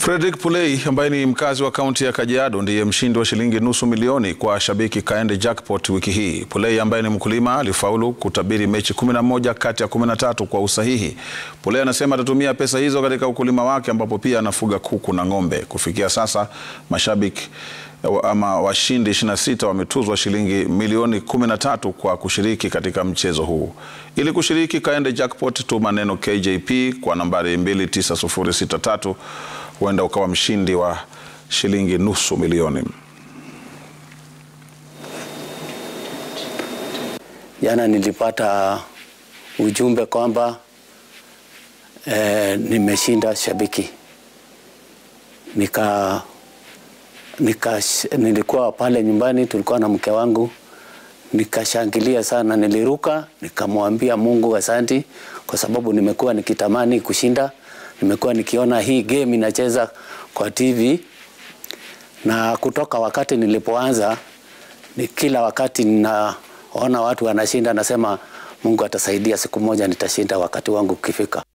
Fredrick Pulei ambaye ni mkazi wa kaunti ya Kajiado ndiye mshindi wa shilingi nusu milioni kwa shabiki Kaende Jackpot wiki hii. Pulei ambaye ni mkulima alifaulu kutabiri mechi 11 kati ya 13 kwa usahihi. Pulei anasema atatumia pesa hizo katika ukulima wake ambapo pia anafuga kuku na ng'ombe. Kufikia sasa mashabiki ama washindi 26 wametuzwa shilingi milioni 13 kwa kushiriki katika mchezo huu. Ili kushiriki Kaende Jackpot, tuma neno KJP kwa nambari 29063 huenda ukawa mshindi wa shilingi nusu milioni. Jana nilipata ujumbe kwamba eh, nimeshinda shabiki nika, nika, nilikuwa pale nyumbani, tulikuwa na mke wangu, nikashangilia sana, niliruka nikamwambia Mungu asanti, kwa sababu nimekuwa nikitamani kushinda. Nimekuwa nikiona hii game inacheza kwa TV na kutoka wakati nilipoanza ni kila wakati ninaona watu wanashinda, nasema Mungu atasaidia, siku moja nitashinda wakati wangu ukifika.